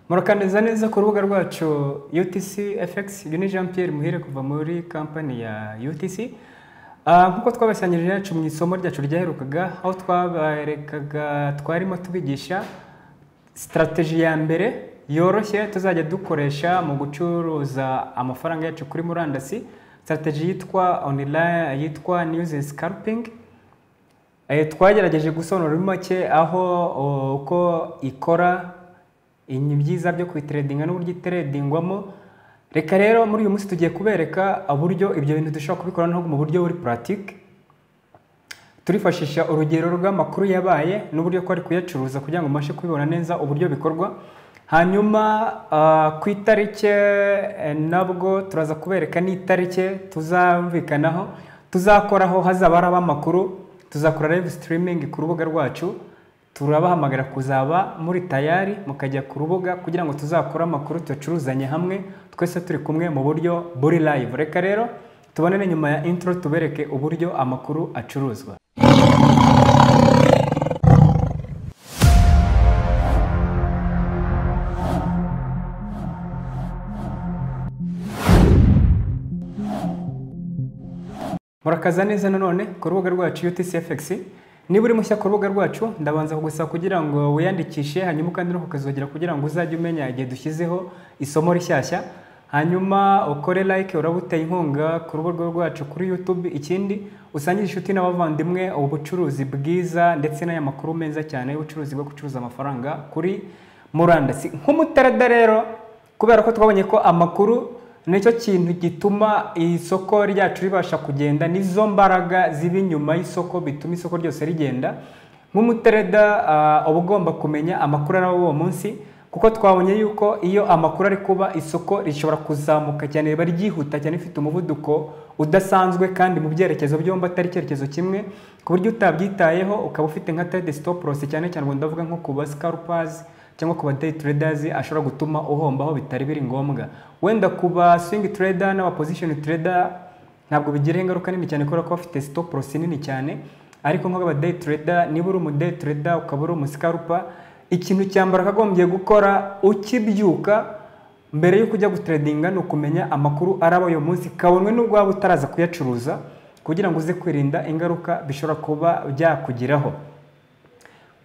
murakaniriza neza ku rubuga rwacu UTC FX uyu ni Jean Pierre Muhire kuva muri kampani ya UTC Ah, nk'uko twabasangirije yacu mu isomo ryacu ryaherukaga aho twaberekaga twarimo tubigisha sitarateji ya mbere yoroshye tuzajya dukoresha mu gucuruza amafaranga yacu kuri murandasi sitarateji yitwa online yitwa news scalping Eh, twagerageje gusobanura muri make aho o, uko ikora inyuma ibyiza byo kuyiteredinga n'uburyo iteredingwamo reka rero muri uyu munsi tugiye kubereka uburyo ibyo bintu dushobora kubikora no mu buryo buri puratike turifashisha urugero rw'amakuru yabaye n'uburyo ko ari kuyacuruza kugira ngo mubashe kubibona neza uburyo bikorwa hanyuma ah, ku itariki eh, nabwo turaza kubereka n'itariki tuzumvikanaho tuzakoraho hazaba hari amakuru tuzakora live streaming ku rubuga rwacu turabahamagara kuzaba muri tayari mukajya ku rubuga kugira ngo tuzakore amakuru tuyacuruzanye hamwe twese turi kumwe mu buryo buri live reka rero tubonane nyuma ya intro tubereke uburyo amakuru acuruzwa murakaza neza nanone ku rubuga rwacu UTCFX niba uri mushya ku rubuga rwacu ndabanza kugusaba kugira ngo wiyandikishe hanyuma kandi no kukazogera kugira ngo uzajye umenya igihe dushyizeho isomo rishyashya hanyuma ukore like uraba uteye inkunga ku rubuga rwacu kuri YouTube ikindi usangire inshuti n'abavandimwe ubucuruzi bwiza ndetse n'aya makuru meza cyane y'ubucuruzi bwo gucuruza amafaranga kuri murandasi nk'umutarada rero kubera ko twabonye ko amakuru nicyo kintu gituma isoko ryacu ribasha kugenda nizo mbaraga ziba inyuma y'isoko bituma isoko ryose rigenda nk'umutereda ah, uba ugomba kumenya amakuru ari uwo munsi kuko twabonye yuko iyo amakuru ari kuba isoko rishobora kuzamuka cyane riba ryihuta cyane rifite umuvuduko udasanzwe kandi mu byerekezo byombi atari icyerekezo kimwe ku buryo utabyitayeho ukaba ufite nka trade stop loss cyane cyane ubwo ndavuga nko ku ba scalpers cyangwa ku ba day traders ashobora gutuma uhomba aho bitari biri ngombwa wenda ku ba swing trader n'aba position trader ntabwo bigira ingaruka nini cyane kubera ko bafite stop loss nini cyane ariko nk'aba day trader niba uri umu day trader ukaba uri umu scalper ikintu cya mbere wakagombye gukora ukibyuka mbere yo kujya gutradinga ni ukumenya amakuru araba uyu munsi kabonwe n'ubwo waba utaraza kuyacuruza kugira ngo uze kwirinda ingaruka bishobora kuba byakugiraho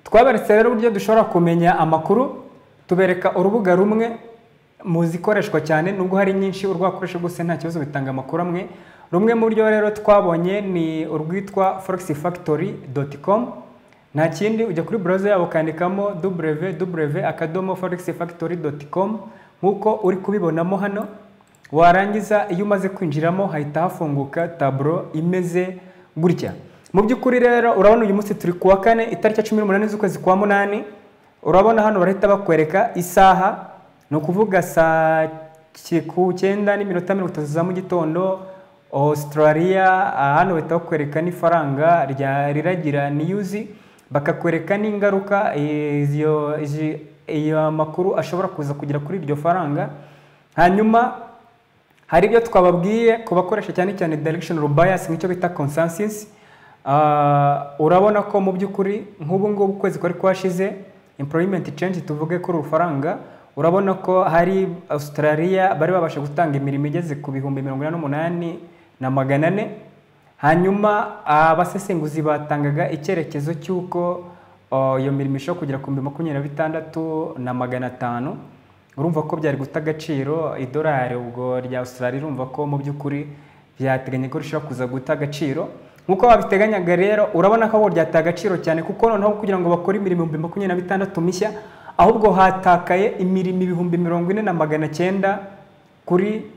twaberetse rero uburyo dushobora kumenya amakuru tubereka urubuga rumwe mu zikoreshwa cyane nubwo hari nyinshi urwakoresha gusa nta kibazo bitanga amakuru amwe rumwe mu buryo rero twabonye ni urwitwa forexfactory.com nta kindi ujya kuri browser yabo ukandikamo www akadomo forexfactory.com nk'uko uri kubibonamo hano warangiza iyo umaze kwinjiramo hahita hafunguka taburo imeze gutya mu by'ukuri rero urabona uyu munsi turi kuwa kane itariki ya cumi n'umunani z'ukwezi kwa munani urabona hano barahita bakwereka isaha ni ukuvuga saa ki- ku cyenda n'iminota mirongo itatu za mu gitondo australia ah, hano bahita bakwereka n'ifaranga rya riragira niyuzi bakakwereka n'ingaruka eh, iyo izi- iyo makuru ashobora kuza kugira kuri iryo faranga hanyuma hari ibyo twababwiye ku bakoresha cyane cyane directional bias nk'icyo bita consensus Ah, urabona ko mu by'ukuri nk'ubu ngubu ukwezi kwari kwashize employment change tuvuge kuri urufaranga urabona ko hari australia bari babasha gutanga imirimo igeze ku bihumbi mirongo inani n'umunani na magana ane hanyuma abasesenguzi batangaga icyerekezo cy'uko ah, iyo mirimo ishobora kugera ku bihumbi makumyabiri na bitandatu na magana atanu urumva ko byari guta agaciro idolari ubwo rya Australia urumva ko mu by'ukuri byateganya ko rishobora kuza guta agaciro nk'uko babiteganyaga rero urabona ko abo ryata agaciro cyane kuko noneho kugira ngo bakore imirimo ibihumbi makumyabiri na bitandatu mishya ahubwo hatakaye imirimo ibihumbi mirongo ine na magana cyenda kuri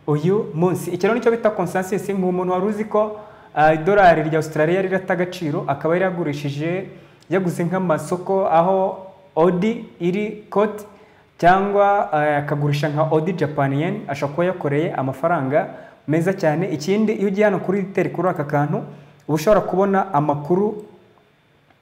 uyu munsi iki rero nicyo bita consensus ni umuntu wari uzi ko ah, idolari rya Australia rirata agaciro akaba yaragurishije yaguze nk'amasoko aho odi iri koti cyangwa eh, akagurisha nka Audi Japan Yen ashobora kuba yakoreye amafaranga meza cyane ikindi iyo ugiye hano kuri Detail kuri aka kantu uba ushobora kubona amakuru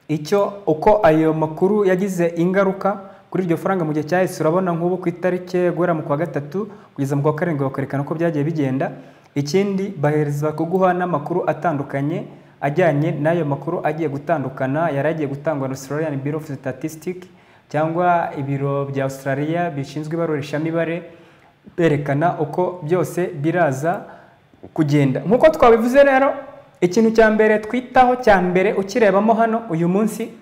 icyo uko ayo makuru yagize ingaruka kuri iryo faranga mu gihe cyahise urabona nk'ubu ku itariki guhera mu kwa gatatu kugeza mu kwa karindwi bakerekana uko byagiye bigenda ikindi bahereza kuguha n'amakuru atandukanye ajyanye n'ayo makuru agiye gutandukana yari agiye gutangwa na Australian Bureau of Statistics cyangwa ibiro bya Australia bishinzwe ibarurisha mibare berekana uko byose biraza kugenda nk'uko twabivuze rero ikintu cya mbere twitaho cya mbere ukirebamo hano uyu munsi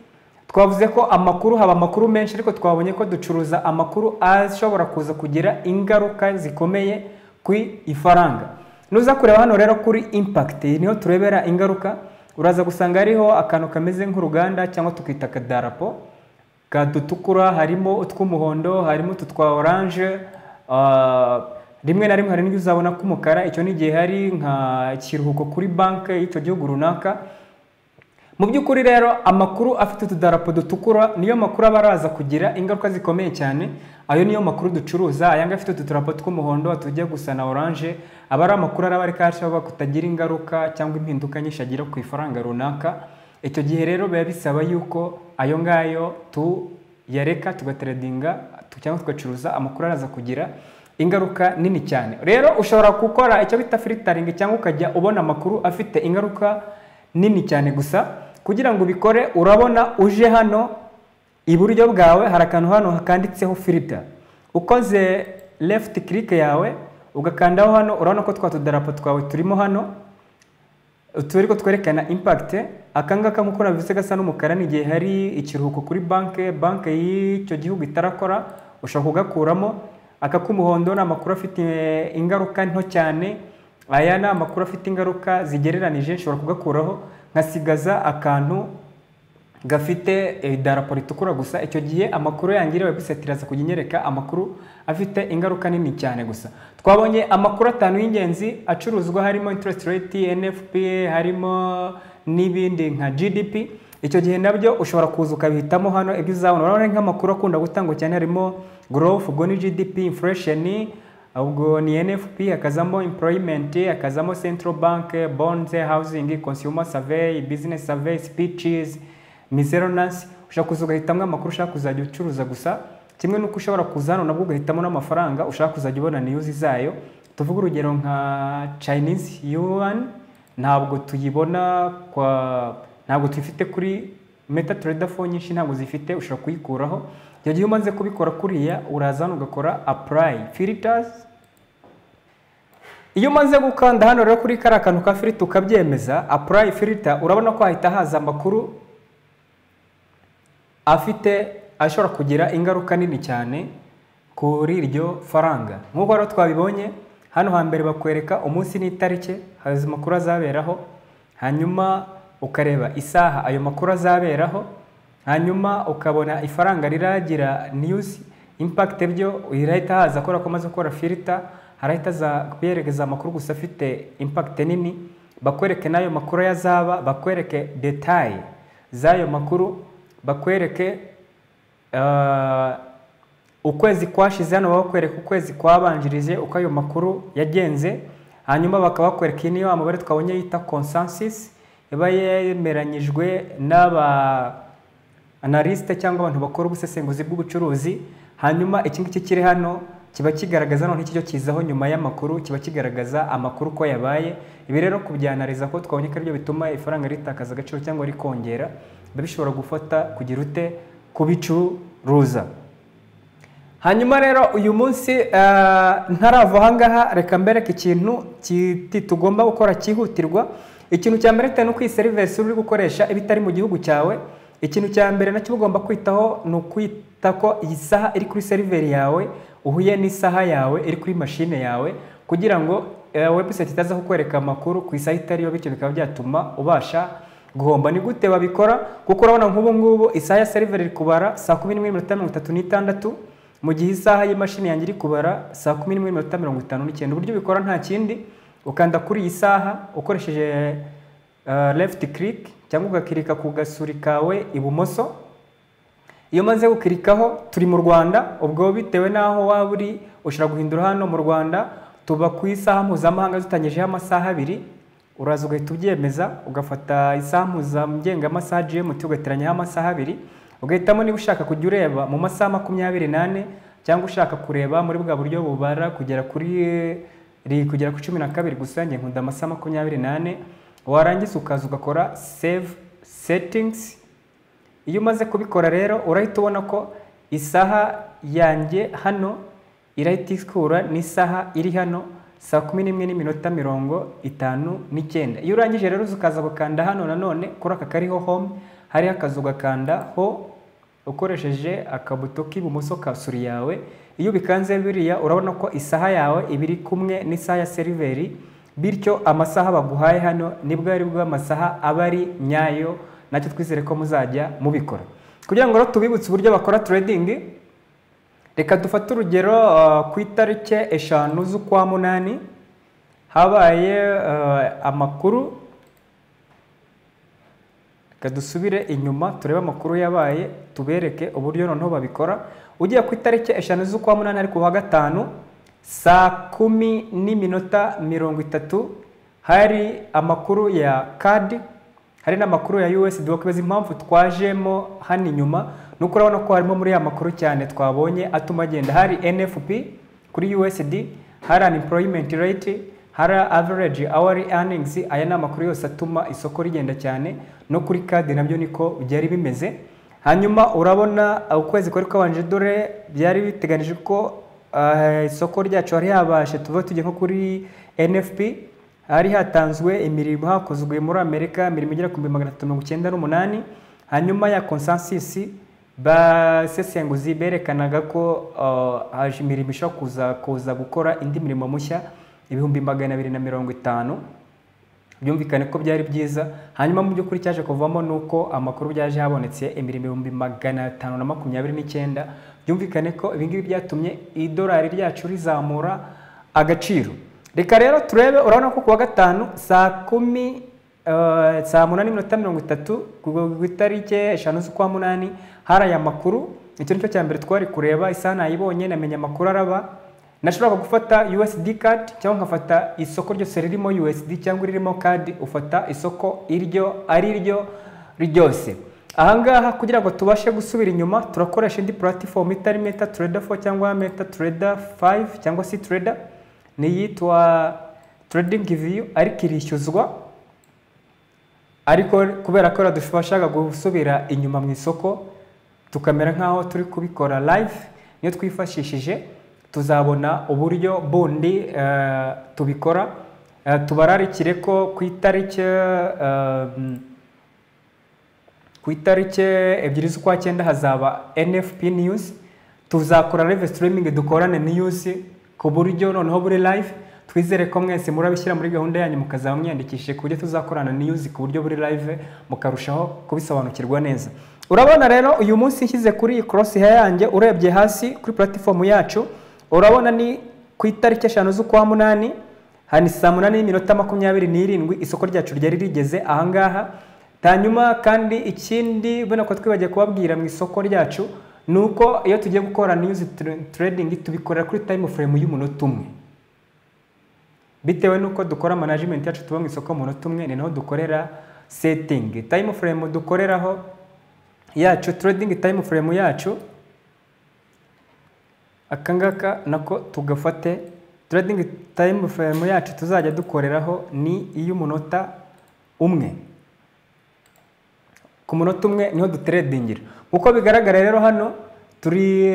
twavuze ko amakuru haba amakuru menshi ariko twabonye ko ducuruza amakuru ashobora kuza kugira ingaruka zikomeye ku ifaranga nuza kureba hano rero kuri impakiti niho turebera ingaruka uraza gusanga hariho akantu kameze nk'uruganda cyangwa tukita akadarapo kadutukura harimo utw'umuhondo harimo utu twa oranje rimwe na rimwe hari n'ibyo uzabona k'umukara icyo ni igihe hari nka ikiruhuko kuri banki y'icyo gihugu runaka mu by'ukuri rero amakuru afite utudarapo dutukura niyo makuru aba araza kugira ingaruka zikomeye cyane ayo niyo makuru ducuruza ayanga afite utudarapo tw'umuhondo tujya gusa na oranje aba ari amakuru araba ari kashobora kutagira ingaruka cyangwa impinduka nyinshi agira ku ifaranga runaka icyo gihe rero biba bisaba yuko ayo ngayo tuyareka tugateredinga cyangwa tugacuruza amakuru araza kugira ingaruka nini cyane rero ushobora gukora icyo bita filitaringi cyangwa ukajya ubona amakuru afite ingaruka nini cyane gusa kugira ngo ubikore urabona uje hano iburyo bwawe hari akantu hano hakanditseho filita ukoze lefuti kirike yawe ugakandaho hano urabona ko twa tudarapo twawe turimo hano turi twerekana impakite akangaka nk'uko nabivuze gasa n'umukara ni igihe hari ikiruhuko kuri banki banki y'icyo gihugu itarakora ushobora kugakuramo aka k'umuhondo ni amakuru afite ingaruka nto cyane aya ni amakuru afite ingaruka zigereranije nshobora kugakuraho nkasigaza akantu gafite idarapo ritukura gusa icyo gihe amakuru yangira gusa tiraza kujya inyereka amakuru afite ingaruka nini cyane gusa twabonye amakuru atanu y'ingenzi acuruzwa harimo interest rate NFPA harimo n'ibindi nka GDP icyo gihe nabyo ushobora kuza ukabihitamo hano ibyo uzabona urabona nk'amakuru akunda gutangwa cyane harimo growth ubwo ni GDP inflation ubwo ni NFP hakazamo employment hakazamo central bank bonds housing consumer survey business survey speeches miscellaneous ushobora kuza ugahitamo amakuru ushaka kuzajya ucuruza gusa kimwe n'uko ushobora kuza hano nabwo ugahitamo n'amafaranga ushaka kuzajya ubona news zayo tuvuga urugero nka Chinese yuan ntabwo tuyibona kwa ntabwo tuyifite kuri meta trader phone nyinshi ntabwo zifite ushobora kuyikuraho icyo gihe umaze kubikora kuriya uraza hano ugakora apply filters iyo umaze gukanda hano rero kuri kariya kantu ka filter ukabyemeza apply filter urabona ko hahita haza amakuru afite ashobora kugira ingaruka nini cyane kuri iryo faranga nk'uko rero twabibonye hano hambere bakwereka umunsi n'itariki haza amakuru azaberaho hanyuma ukareba isaha ayo makuru azaberaho hanyuma ukabona ifaranga riragira niyuzi impakite byo irahita haza kubera ko amaze gukora filita harahita kuyerekeza amakuru gusa afite impakite nini bakwereke n'ayo makuru yazaba bakwereke detaye z'ayo makuru bakwereke ukwezi kwashize hano bakwereka ukwezi kwabanjirije uko ayo makuru yagenze hanyuma bakabakwereka niyo amabare twabonye yita konsansisi iba yemeranyijwe n'aba analyste cyangwa abantu bakora ubusesenguzi bw'ubucuruzi hanyuma iki ngiki kiri hano kiba kigaragaza noneho iki cyo kizaho nyuma y'amakuru kiba kigaragaza amakuru ko yabaye ibi rero kubyanariza ko twabonye ko aribyo bituma ifaranga ritakaza agaciro cyangwa rikongera biba bishobora gufata kugira ute kubicuruza hanyuma rero uyu munsi ntarava ahangaha reka mbereke ikintu tugomba gukora cyihutirwa ikintu cya mbere ni uko iyi serivisi uri gukoresha iba itari mu gihugu cyawe ikintu cya mbere nacyo ugomba kwitaho ni ukwita ko iyi saha iri kuri seriveri yawe uhuye n'isaha yawe iri kuri mashine yawe kugira ngo webusayiti itaza kukwereka amakuru ku isaha itariyo bityo bikaba byatuma ubasha guhomba ni gute babikora kuko urabona nk'ubu ngubu isaha ya seriveri iri kubara saa kumi n'imwe n'iminota mirongo itatu n'itandatu mu gihe isaha y'imashini yanjye iri kubara saa kumi n'imwe n'iminota mirongo itanu n'icyenda uburyo bikora nta kindi ukanda kuri iyi saha ukoresheje left click cyangwa ugakirika ku gasuri kawe ibumoso iyo umaze gukirikaho turi mu rwanda ubwo bitewe n'aho waba uri ushobora guhindura hano mu rwanda tuba ku isaha mpuzamahanga dutangijeho amasaha abiri uraza ugahita ubyemeza ugafata isaha mpuzamgenga amasaha gmt ugateranyaho amasaha abiri ugahitamo niba ushaka kujya ureba mu masaha makumyabiri n'ane cyangwa ushaka kureba muri bwa buryo bubara kugera kuri riri kugera ku cumi na kabiri gusa njye nkunda amasaha makumyabiri n'ane warangiza ukaza ugakora save setingizi iyo umaze kubikora rero urahita ubona ko isaha yanjye hano irahita ikura n'isaha iri hano saa kumi n'imwe n'iminota mirongo itanu n'icyenda iyo urangije rero ukaza gukanda hano nanone kuri aka kariho home hariho akazu ugakanda ho ukoresheje akabuto k'ibumoso ka suri yawe iyo ubikanze biriya urabona ko isaha yawe iba iri kumwe n'isaha ya seriveri bityo amasaha baguhaye hano nibwo ari bwo amasaha aba ari nyayo nacyo twizere ko muzajya mubikora kugira ngo rero tubibutse uburyo bakora trading reka dufate urugero uh, ku itariki eshanu z'ukwa munani habaye uh, amakuru reka dusubire inyuma turebe amakuru yabaye tubereke uburyo noneho babikora ugiye ku itariki eshanu z'ukwa munani ariko kuwa gatanu saa kumi n'iminota mirongo itatu hari amakuru ya kadi hari n'amakuru ya USD wakwezi impamvu twajemo hano inyuma nuko urabona ko harimo muri ya makuru cyane twabonye atuma agenda hari NFP kuri USD hari unemployment rate hari average hourly earnings aya ni amakuru yose atuma isoko rigenda cyane no kuri kadi nabyo niko byari bimeze hanyuma urabona ukwezi kwari kwabanje dore byari biteganijwe ko uh, isoko ryacu hari habashe tuve tujye nko kuri NFP hari hatanzwe imirimo hakozwe muri amerika imirimo igera ku bihumbi magana atatu mirongo icyenda n'umunani hanyuma ya konsansisi basesenguzi berekanaga ko haje imirimo ishobora kuza kuza gukora indi mirimo mushya ibihumbi magana abiri na mirongo itanu byumvikane ko byari byiza hanyuma mu by'ukuri cyaje kuvamo ni uko amakuru byaje habonetse imirimo ibihumbi magana atanu na makumyabiri n'icyenda byumvikane ko ibingibi byatumye idolari ryacu rizamura agaciro reka rero turebe urabona ko kuwa gatanu saa kumi saa munani n'iminota mirongo itatu ku itariki eshanu z'ukwa munani hari aya makuru icyo ni cyo cya mbere twari kureba isaha nayibonye namenya amakuru araba nashobora gufata USD card cyangwa nkafata isoko ryose ririmo USD cyangwa iririmo card ufata isoko iryo ari ryo ryose ahangaha kugira ngo tubashe gusubira inyuma turakoresha indi platform itari meta trader 4 cyangwa meta trader 5 cyangwa si trader ni iyitwa trading view ariko irishyuzwa ariko kubera ko radufashaga gusubira inyuma mu isoko tukamera nk'aho turi kubikora live niyo twifashishije tuzabona uburyo bundi tubikora tubararikire ko ku itariki ku itariki ebyiri z'ukwa cyenda hazaba nfp news tuzakora live streaming dukorane news ku buryo noneho buri live twizere ko mwese murabishyira muri gahunda yanyu mukazaba mwiyandikishije ku buryo tuzakorana niyuzi ku buryo buri live mukarushaho kubisobanukirwa neza urabona rero uyu munsi nshyize kuri iyi korosi yanjye urebye hasi kuri platifomu yacu urabona ni ku itariki eshanu z'ukwa munani hani saa munani n'iminota makumyabiri n'irindwi isoko ryacu ryari rigeze ahangaha hanyuma kandi ikindi ubona ko twibagiye kubabwira mu isoko ryacu ni uko iyo tugiye gukora news trading tubikorera kuri time frame y'umunota umwe bitewe n'uko dukora management yacu tuba mu isoko umunota umwe ni naho dukorera setting time frame dukoreraho yacu trading time frame yacu akangaka nako tugafate trading time frame yacu tuzajya dukoreraho ni iy'umunota umwe ku munota umwe niho dutredingira uko bigaragara rero hano turi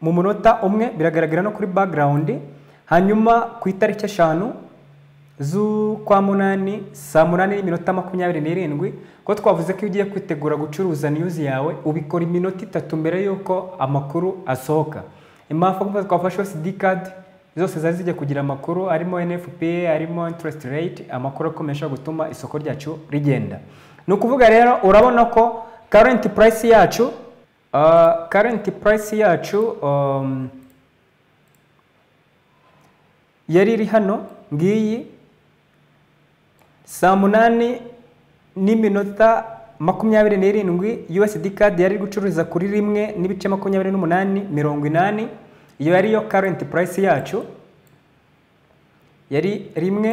mu munota umwe biragaragara no kuri background hanyuma ku itariki eshanu z'ukwa munani saa munani n'iminota makumyabiri n'irindwi ko twavuze ko iyo ugiye kwitegura gucuruza news yawe ubikora iminota itatu mbere y'uko amakuru asohoka impamvu twafashe cd card zose zari zijya kugira amakuru arimo nfp arimo interest rate amakuru akomeje gutuma isoko ryacu rigenda ni ukuvuga rero urabona ko current price yacu uh, current price yacu um, yari iri hano ngiyi saa munani n'iminota makumyabiri n'irindwi USD card yari gucuruza kuri rimwe n'ibice makumyabiri n'umunani mirongo inani iyo yari yo current price yacu yari rimwe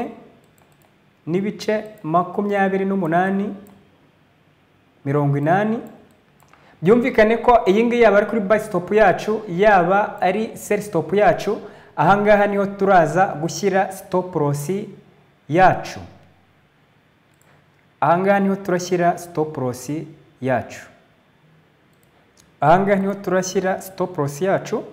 n'ibice makumyabiri n'umunani mirongo inani byumvikane ko iyi ngiyi yaba ari kuri buy stop yacu yaba ari sell stop yacu ahangaha niho turaza gushyira stop loss yacu ahangaha niho turashyira stop loss yacu ahangaha niho turashyira stop loss yacu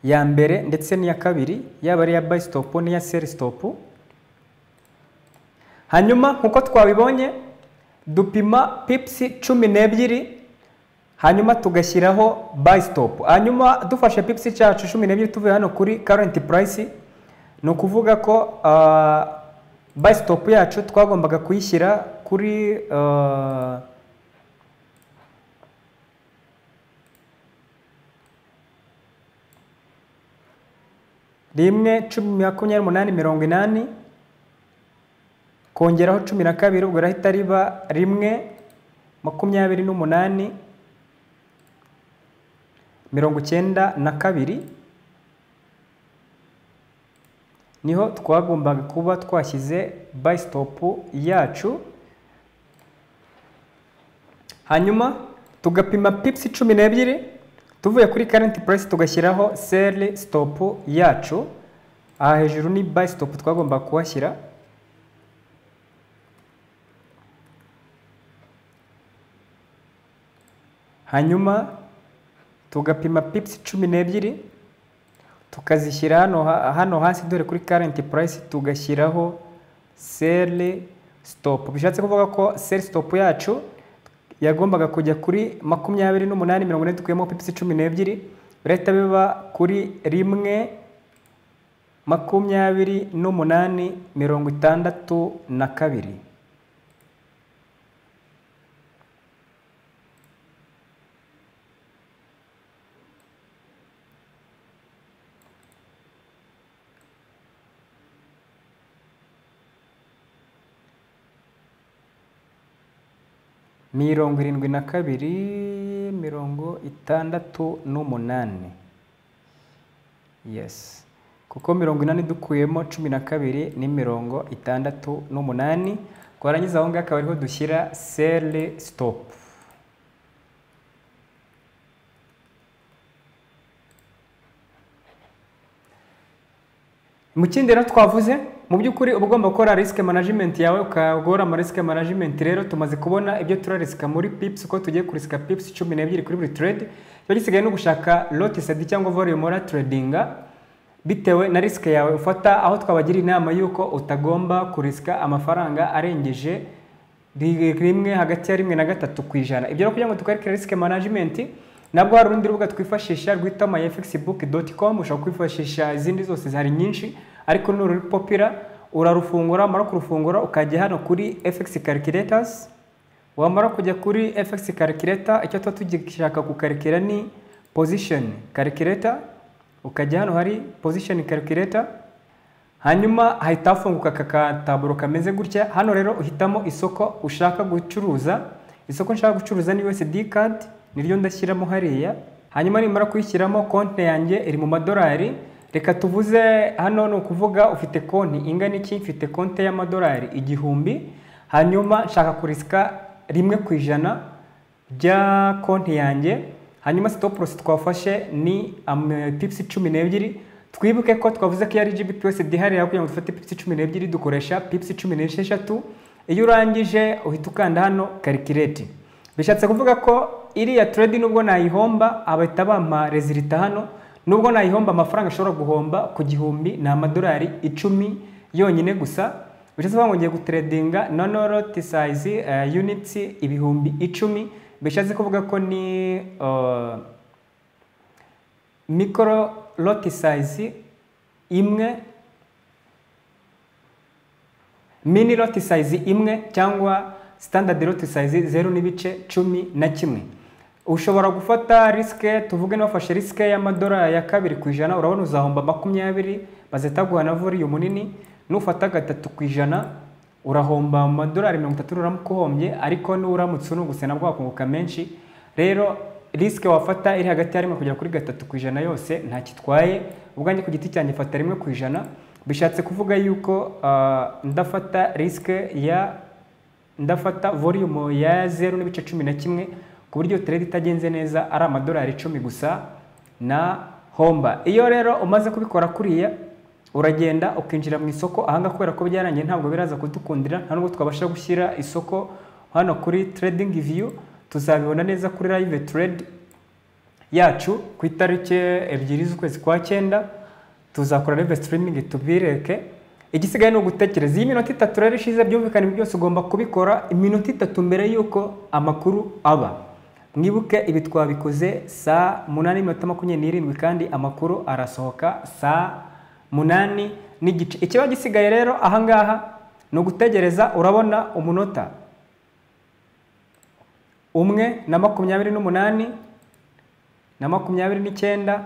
ya mbere ndetse n'iya kabiri yaba ari iya buy stop n'iya sell stop hanyuma nk'uko twabibonye dupima pipsi cumi n'ebyiri hanyuma tugashyiraho buy stop hanyuma dufashe pipsi cyacu cumi n'ebyiri tuvuye hano kuri current price ni ukuvuga ko ah, buy stop yacu twagombaga kuyishyira kuri ah, rimwe cumi makumyabiri umunani mirongo inani kongeraho cumi na kabiri ubwo rahita riba rimwe makumyabiri n'umunani mirongo icyenda na kabiri niho twagombaga kuba twashyize buy stop yacu hanyuma tugapima pipsi cumi n'ebyiri tuvuye kuri current price tugashyiraho sell stop yacu aha hejuru ni buy stop twagombaga kuhashyira hanyuma tugapima pipsi cumi n'ebyiri tukazishyira hano ha- hano hasi dore kuri current price tugashyiraho sell stop bishatse kuvuga ko sell stop yacu yagombaga kujya kuri makumyabiri n'umunani mirongo ine dukuyemo pipsi cumi n'ebyiri birahita biba kuri rimwe makumyabiri n'umunani mirongo itandatu na kabiri mirongo irindwi na kabiri mirongo itandatu n'umunani yes kuko mirongo inani dukuyemo cumi na kabiri ni mirongo itandatu n'umunani twarangiza aho ngaho akaba ariho dushyira sele sitopu mu kindi rero twavuze mu by'ukuri uba ugomba gukora risk management yawe ukagora ama risk management rero tumaze kubona ibyo turarisika muri pips uko tugiye kurisika pips cumi n'ebyiri kuri buri trade biba gisigaye no gushaka lot sed cyangwa volume ora tradinga bitewe na risk yawe ufata aho twabagira inama y'uko utagomba kurisika amafaranga arengeje ri- rimwe hagati ya rimwe na gatatu ku ijana ibyo rero kugira ngo tukarikire risk management nabwo hari urundi rubuga twifashisha rwitwa myfxbook.com ushobora kwifashisha izindi zose hari nyinshi ariko ni uru popira urarufungura wamara kurufungura ukajya hano kuri fx calculators wamara kujya kuri fx calculator icyo tuba tugishaka kukarikira ni position calculator ukajya hano hari position calculator hanyuma hahita hafunguka aka kataburo kameze gutya hano rero uhitamo isoko ushaka gucuruza isoko nshaka gucuruza ni USD card niryo ndashyiramo hariya hanyuma nimara kuyishyiramo konti yanjye iri mu madolari reka tuvuze hano ni ukuvuga ufite konti ingana iki mfite konti y'amadolari igihumbi hanyuma nshaka kurisika rimwe ku ijana bya konti yanjye hanyuma stop loss twafashe ni am- pips cumi n'ebyiri twibuke ko twavuze ko iyo ari gbp yose dihariye kugira ngo dufate pips cumi n'ebyiri dukoresha pips cumi n'esheshatu iyo urangije uhita ukanda hano karikireti bishatse kuvuga ko iriya trade nubwo nayihomba abahita bampa rezilita hano nubwo nayihomba amafaranga ashobora guhomba ku gihumbi ni amadolari icumi yonyine gusa bishatse kuvuga ngo ngiye gutredinga nonoroti sayizi units ibihumbi icumi bishatse kuvuga ko ni eh, mikoro loti sayizi imwe mini loti sayizi imwe cyangwa standard loti sayizi zeru n'ibice cumi na kimwe ushobora gufata risike tuvuge n'uwafashe risike y'amadolari ya kabiri ku ijana urabona uzahomba makumyabiri bazita guhana voliyumu nini nufata gatatu ku ijana urahomba amadolari mirongo itatu uramuka uhombye ariko n'uramutse unungutse nabwo wakunguka menshi rero risike wafata iri hagati ya rimwe kugera kuri gatatu ku ijana yose ntakitwaye ubwanjye ku giti cyanjye fata rimwe ku ijana bishatse kuvuga yuko ah, ndafata risike ya ndafata volume ya zeru n'ibice cumi na kimwe ku buryo trade itagenze neza ari amadolari icumi gusa na homba iyo rero umaze kubikora kuriya uragenda ukinjira mu isoko ahangaha kubera ko byarangiye ntabwo biraza kudukundira nta nubwo twabasha gushyira isoko hano kuri trading view tuzabibona neza kuri live trade yacu ku itariki ebyiri z'ukwezi kwa cyenda tuzakora live streaming tubireke igisigaye ni ugutekereza iyi minota itatu rero ishize byumvikane byose ugomba kubikora iminota itatu mbere y'uko amakuru aba mwibuke ibi twabikoze saa munani n'iminota makumyabiri n'irindwi kandi amakuru arasohoka saa munani n'igice ikiba gisigaye rero ahangaha ni ugutegereza urabona umunota umwe na makumyabiri n'umunani na makumyabiri n'icyenda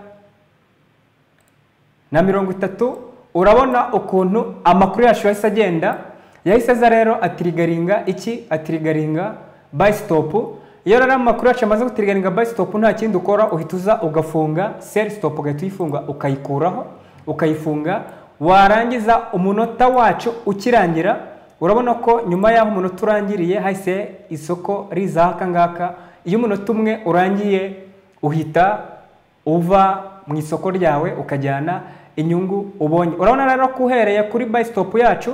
na mirongo itatu urabona ukuntu amakuru yacu yahise agenda yahise aza rero atirigaringa iki atirigaringa bayisitopu iyo rero amakuru yacu amaze gutirigaringa bayisitopu nta kindi ukora uhita uza ugafunga seri sitopu ugahita uyifunga ukayikuraho ukayifunga warangiza umunota wacu ukirangira urabona ko nyuma y'aho umunota urangiriye hahise isoko riza aka ngaka iyo umunota umwe urangiye uhita uva mu isoko ryawe ukajyana inyungu ubonye urabona rero ko uhereye kuri bayisitopu yacu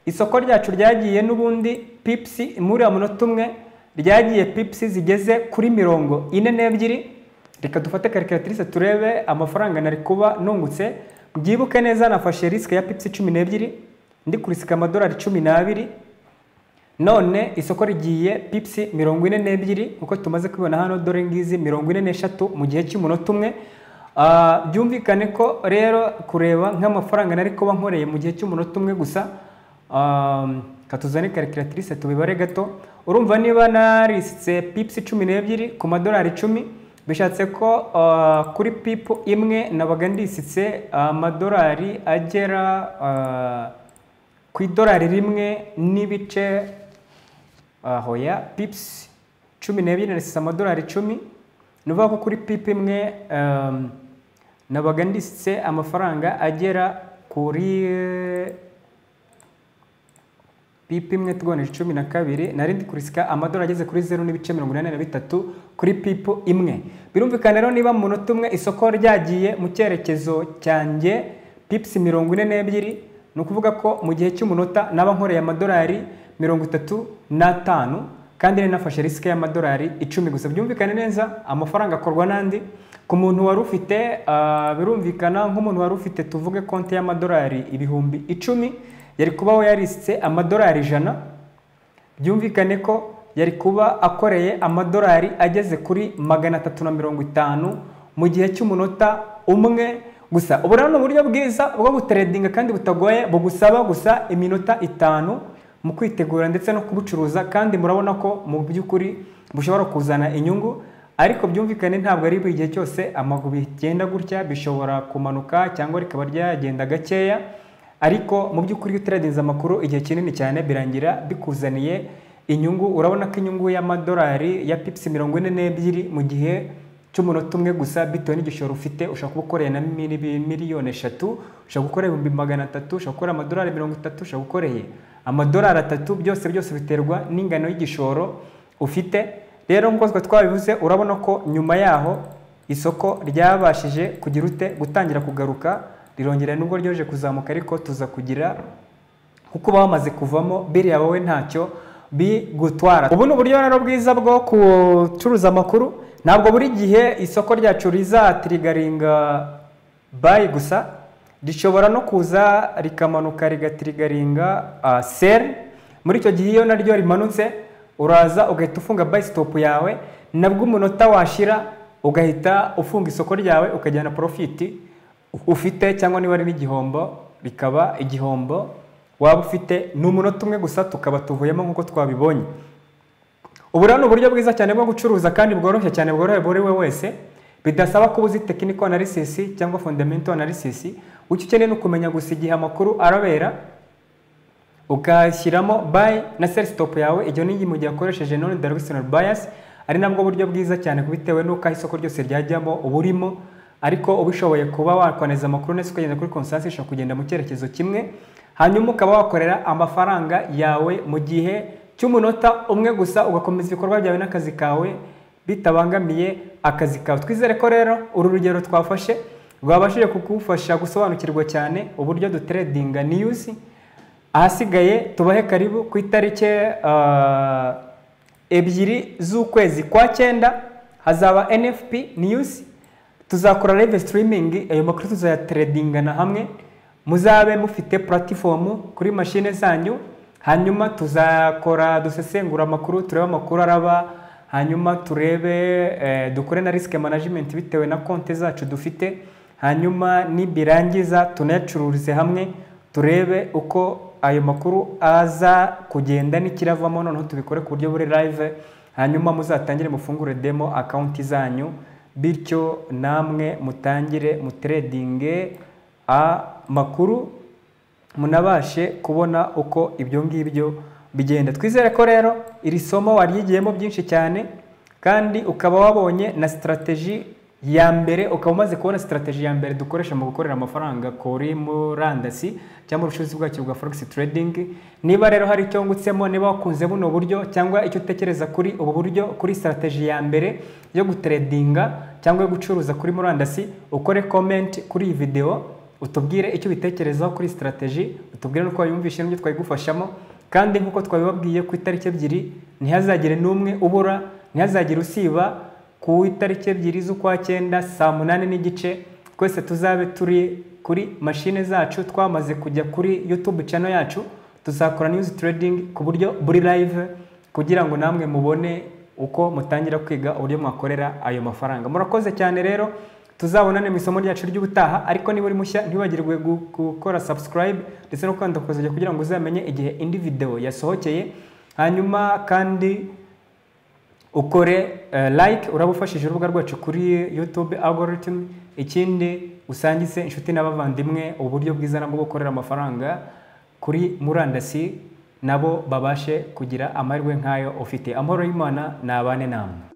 isoko ryacu ryagiye n'ubundi pipisi muri uwo munota umwe ryagiye pipisi zigeze kuri mirongo ine n'ebyiri reka dufate karikiratirise turebe amafaranga nari kuba nungutse byibuke neza nafashe risike ya pipisi cumi n'ebyiri ndi kurisika amadolari cumi n'abiri none isoko rigiye pipisi mirongo ine n'ebyiri nk'uko tumaze kubibona hano dore ngizi mirongo ine n'eshatu mu gihe cy'umunota umwe Ah, byumvikane ko rero kureba nk'amafaranga nari kuba nkoreye mu gihe cy'umunota umwe gusa katuzane karikiratirise tubibare gato urumva niba narisitse pipisi cumi n'ebyiri ku madolari icumi bishatse ko ah, kuri pipu imwe nabaga ndisitse amadolari agera ah, ku idolari rimwe n'ibice ah, hoya pipisi cumi n'ebyiri narisize amadolari icumi ni ukuvuga ko kuri pipi imwe ehm, nabaga ndisitse amafaranga agera kuri eh, pipi imwe tugonije cumi na kabiri nari ndi kurisika amadorari ageze kuri zeru n'ibice mirongo inani na bitatu kuri pipo imwe birumvikana rero niba mu munota umwe isoko ryagiye mu cyerekezo cyanjye pipisi mirongo ine n'ebyiri ni ukuvuga ko mu gihe cy'umunota naba nkoreye amadorari mirongo itatu n'atanu kandi nari nafashe risike y'amadorari icumi gusa byumvikane neza amafaranga akorwa n'andi ku muntu wari ufite ah, birumvikana nk'umuntu wari ufite tuvuge konti y'amadorari ibihumbi icumi yari kuba we yarisitse amadorari ijana byumvikane ko yari kuba akoreye amadorari ageze kuri magana atatu na mirongo itanu mu gihe cy'umunota umwe gusa ubu rero ni uburyo bwiza bwo guteredinga kandi butagoye bugusaba gusa iminota itanu mu kwitegura ndetse no kubucuruza kandi murabona ko mu by'ukuri bushobora kuzana inyungu ariko byumvikane ntabwo ari buri gihe cyose amaguru bigenda gutya bishobora kumanuka cyangwa rikaba ryagenda gakeya ariko mu by'ukuri iyo uteragenza amakuru igihe kinini cyane birangira bikuzaniye inyungu urabona ko inyungu y'amadolari ya pipisi mirongo ine n'ebyiri mu gihe cy'umunota umwe gusa bitewe n'igishoro ufite ushobora kuba ukoreye na mili- miliyoni eshatu ushobora gukora ibihumbi magana atatu ushobora gukora amadolari mirongo itatu ushobora gukoreye amadolari atatu byose byose biterwa n'ingano y'igishoro ufite rero nk'uko twa twabivuze urabona ko nyuma yaho isoko ryabashije kugira ute gutangira kugaruka rirongera nubwo ryoje kuzamuka ariko tuza kugira kuko uba wamaze kuvamo biriya wowe ntacyo bigutwara ubu ni uburyo rero bwiza bwo gucuruza amakuru ntabwo buri gihe isoko ryacu rizatirigaringa bayi gusa rishobora no kuza rikamanuka rigatirigaringa ah, seri muri icyo gihe iyo naryo rimanutse uraza ugahita ufunga bayi sitopu yawe nabwo umunota washira ugahita ufunga isoko ryawe ukajyana porofiti ufite cyangwa niba ari n'igihombo bikaba igihombo waba ufite ni umunota umwe gusa tukaba tuvuyemo nk'uko twabibonye ubu rero ni uburyo bwiza cyane bwo gucuruza kandi bworoshye cyane bworoheye buri we wese bidasaba kuba uzi tekiniko anarisisi cyangwa fondamento anarisisi icyo ukeneye ni ukumenya gusa igihe amakuru arabera ugashyiramo bayi na seri sitopu yawe igihe n'igihe mu gihe wakoresheje none darogisinari bayasi ari nabwo buryo bwiza cyane bitewe n'uko aho isoko ryose ryajyamo uburimo ariko ubishoboye kuba wakwaneza amakuru ndetse ukagenda kuri konsansi ishobora kugenda mu cyerekezo kimwe hanyuma ukaba wakorera amafaranga yawe mu gihe cy'umunota umwe gusa ugakomeza ibikorwa byawe n'akazi kawe bitabangamiye akazi kawe twizere ko rero uru rugero twafashe rwabashije kugufasha gusobanukirwa cyane uburyo duteredinga niyuzi ahasigaye tubahe karibu ku itariki ah, ebyiri z'ukwezi kwa cyenda hazaba nfp news tuzakora live streaming ayo makuru tuzayatredingana hamwe muzabe mufite platifomu kuri mashine zanyu hanyuma tuzakora dusesengura amakuru turebe amakuru araba hanyuma turebe eh, dukore na risk management bitewe na konti zacu dufite hanyuma nibirangiza tunayacururize hamwe turebe uko ayo makuru aza kugenda n'ikiravamo noneho tubikore ku buryo buri live hanyuma muzatangire mufungure demo akawunti zanyu bityo namwe mutangire mutredinge amakuru munabashe kubona uko ibyo ngibyo bigenda twizere ko rero iri somo waryigiyemo byinshi cyane kandi ukaba wabonye na sitarateji ya mbere ukaba umaze kubona sitarateji ya mbere dukoresha mu gukorera amafaranga kuri murandasi cyangwa ubucuruzi bwacyo bwa forex trading niba rero hari icyo ngutsemo niba wakunze buno buryo cyangwa icyo utekereza kuri ubu buryo kuri sitarateji ya mbere yo gutredinga cyangwa yo gucuruza kuri murandasi ukore komenti kuri iyi videwo utubwire icyo ubitekerezaho kuri sitarateji utubwire n'uko wayumvishe n'ibyo twayigufashamo kandi nk'uko twabibabwiye ku itariki ebyiri ntihazagire n'umwe ubura ntihazagire usiba ku itariki ebyiri z'ukwa cyenda saa munani n'igice twese tuzabe turi kuri mashine zacu twamaze kujya kuri yutube cano yacu tuzakora niyuzi tiredingi ku buryo buri live kugira ngo namwe mubone uko mutangira kwiga uburyo mwakorera ayo mafaranga murakoze cyane rero tuzabonane mu isomo ryacu ry'ubutaha ariko niba uri mushya ntiwibagirwe gu- gukora subscribe ndetse no kwandika kuzajya kugira ngo uzamenye igihe indi video yasohokeye hanyuma kandi ukore eh, like uraba ufashije urubuga rwacu kuri youtube algorithm ikindi usangize inshuti n'abavandimwe uburyo bwiza nabwo bwo gukorera amafaranga kuri murandasi nabo babashe kugira amahirwe nk'ayo ufite amahoro y'imana nabane namwe